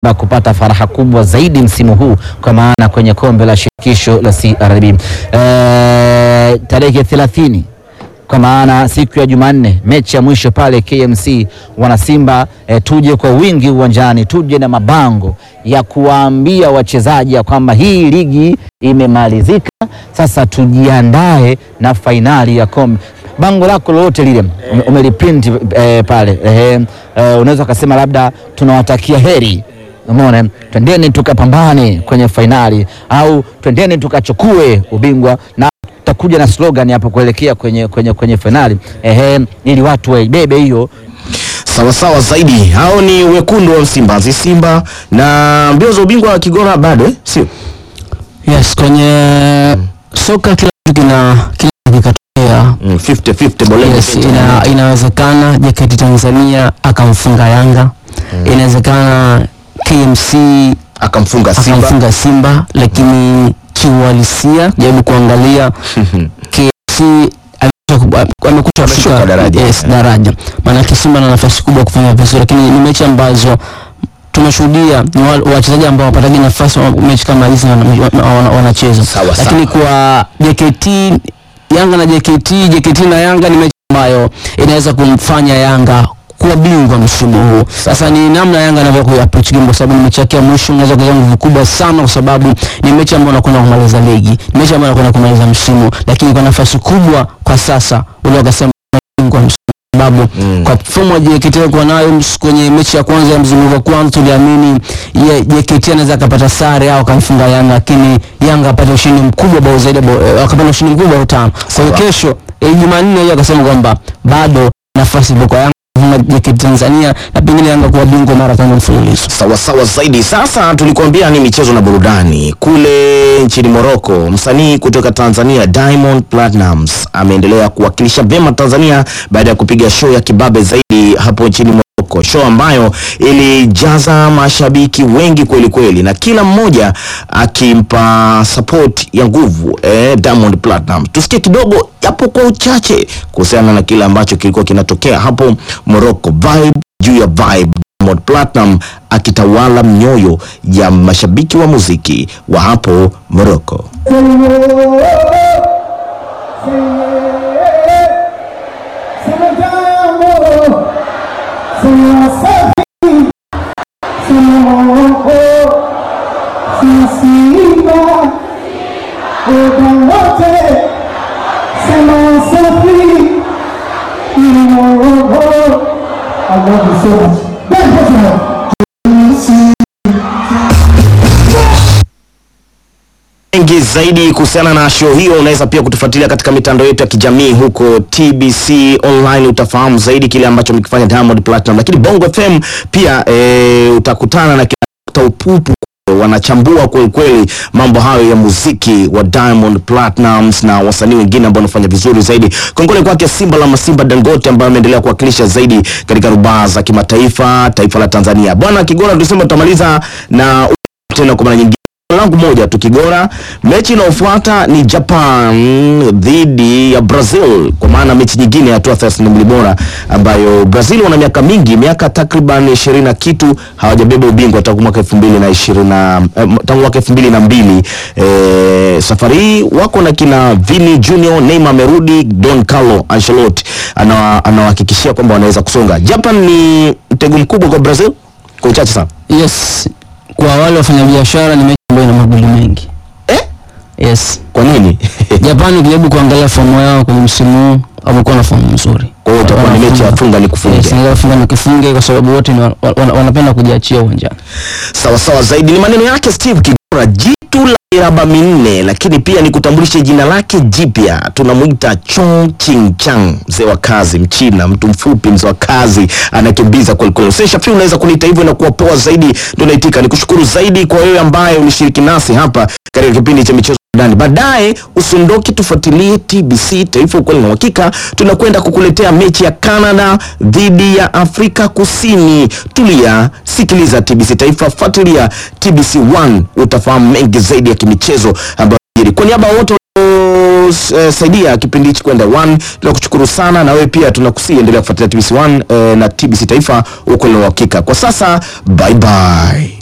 Simba kupata faraha kubwa zaidi msimu huu kwa maana kwenye kombe la shirikisho la CRDB e, tarehe 30 kwa maana siku ya Jumanne, mechi ya mwisho pale KMC, wanasimba e, tuje kwa wingi uwanjani, tuje na mabango ya kuwaambia wachezaji ya kwamba hii ligi imemalizika, sasa tujiandae na fainali ya kombe. Bango lako lolote lile ume- umeliprint e, pale e, e, unaweza ukasema labda tunawatakia heri Umeona, twendeni tukapambane kwenye fainali au twendeni tukachukue ubingwa, na tutakuja na slogan hapo kuelekea kwenye, kwenye, kwenye fainali ehe, ili watu waibebe hiyo. Sawa sawa zaidi. Hao ni wekundu wa Msimbazi, Simba na mbio za ubingwa wa Kigoma bado eh? Sio Yes, kwenye soka kila kitu kina kila kitu kikatokea. Mm, 50-50 Bolende Yes, Center. ina, inawezekana JKT Tanzania akamfunga Yanga, inawezekana KMC akamfunga Simba. akamfunga Simba, lakini kiuhalisia jaribu kuangalia KMC amekuja ku- amekuja Ameshuka kushuka daraja. yes, daraja. Maanake Simba na nafasi kubwa kufanya vizuri, lakini ni mechi ambazo tumeshuhudia ni wa- wachezaji ambao wapataji nafasi wa mechi kama hizi wana- wana- wana- wanacheza, Sawa, lakini kwa JKT Yanga na JKT, JKT na Yanga ni mechi ambayo inaweza kumfanya Yanga kuwa bingwa msimu huu. Sasa ni namna Yanga anavyokuwa approach game, kwa sababu ni mechi yake ya mwisho, unaweza kuweka nguvu kubwa sana, kwa sababu ni mechi ambayo unakwenda kumaliza ligi, ni mechi ambayo unakwenda kumaliza msimu, lakini kwa nafasi kubwa kwa sasa ule wakasema bingwa msimu sababu Mm. kwa fomu ya JKT alikuwa nayo ms- kwenye mechi ya kwanza ya mzunguko wa kwanza tuliamini ye JKT anaweza akapata sare au akamfunga Yanga, lakini Yanga apate ushindi mkubwa bao zaidi ya bao- eh, akapata ushindi mkubwa bao tano. Kwa hiyo Sawa. kesho eh, Jumanne hiyo akasema kwamba bado nafasi ipo kwa Yanga kufunga JKT Tanzania na pengine Yanga kuwa bingwa mara tano mfululizo. Sawa sawa zaidi. Sasa tulikuambia ni michezo na burudani. Kule nchini Morocco, msanii kutoka Tanzania Diamond Platnumz ameendelea kuwakilisha vyema Tanzania baada ya kupiga show ya kibabe zaidi hapo nchini Morocco, show ambayo ilijaza mashabiki wengi kweli kweli, na kila mmoja akimpa support ya nguvu eh, Diamond Platnumz. Tusikie kidogo yapo kwa uchache kuhusiana na kile ambacho kilikuwa kinatokea hapo Morocco, vibe juu ya vibe Diamond Platinum akitawala mioyo ya mashabiki wa muziki wa hapo Morocco. I love you so much. Big Portugal. Mengi zaidi kuhusiana na show hiyo unaweza pia kutufuatilia katika mitandao yetu ya kijamii huko TBC online, utafahamu zaidi kile ambacho mkifanya Diamond Platinum, lakini Bongo FM pia e, utakutana na kina Dr. Upupu wanachambua kweli kweli mambo hayo ya muziki wa Diamond Platnumz na wasanii wengine ambao wanafanya vizuri zaidi. Kongole kwake Simba la Masimba Dangote ambaye ameendelea kuwakilisha zaidi katika rubaa za kimataifa, taifa la Tanzania. Bwana Kigora, tulisema tutamaliza na tena kwa mara nyingine langu moja tu Kigora. Mechi inayofuata ni Japan dhidi ya Brazil, kwa maana mechi nyingine ya hatua 32 bora ambayo Brazil wana miaka mingi, miaka takriban ishirini na kitu hawajabeba ubingwa tangu mwaka 2020 na eh, tangu mwaka 2002. Eh, safari hii wako na kina Vini Junior, Neymar amerudi, Don Carlo Ancelotti anawa- anawahakikishia kwamba wanaweza kusonga. Japan ni mtego mkubwa kwa Brazil kwa uchache sana. Yes, kwa wale wafanyabiashara ni mechi ambayo ina magoli mengi. Eh? Yes. Kwa nini? Japani ukijaribu kuangalia fomu yao kwenye msimu huu wamekuwa na fomu nzuri. Kwa hiyo itakuwa ni mechi ya funga ni kufunge. Yes, inaweza funga ni kifunge kwa sababu wote ni wa- wa- wanapenda kujiachia uwanjani. Sawa sawa zaidi ni maneno yake Steve Kigora, jitu la miraba minne, lakini pia ni kutambulishe jina lake jipya, tunamuita Chong Ching Chang, mzee wa kazi, Mchina, mtu mfupi, mzee wa kazi, anakimbiza kweli kweli. Sasa Shafi, unaweza kuniita hivyo na kuwa poa zaidi, ndio naitika. Nikushukuru zaidi kwa wewe ambaye ulishiriki nasi hapa katika kipindi cha michezo ndani. Baadaye usiondoke, tufuatilie TBC Taifa Ukweli na Uhakika. Tunakwenda kukuletea mechi ya Canada dhidi ya Afrika Kusini. Tulia, sikiliza TBC Taifa, fuatilia TBC 1 utafahamu mengi zaidi ya kimichezo ambayo yanajiri. Kwa niaba ya wote eh, saidia kipindi hichi kwenda 1 tunakushukuru sana, na wewe pia tunakusii endelea kufuatilia TBC 1 eh, na TBC Taifa Ukweli na Uhakika. Kwa sasa bye bye.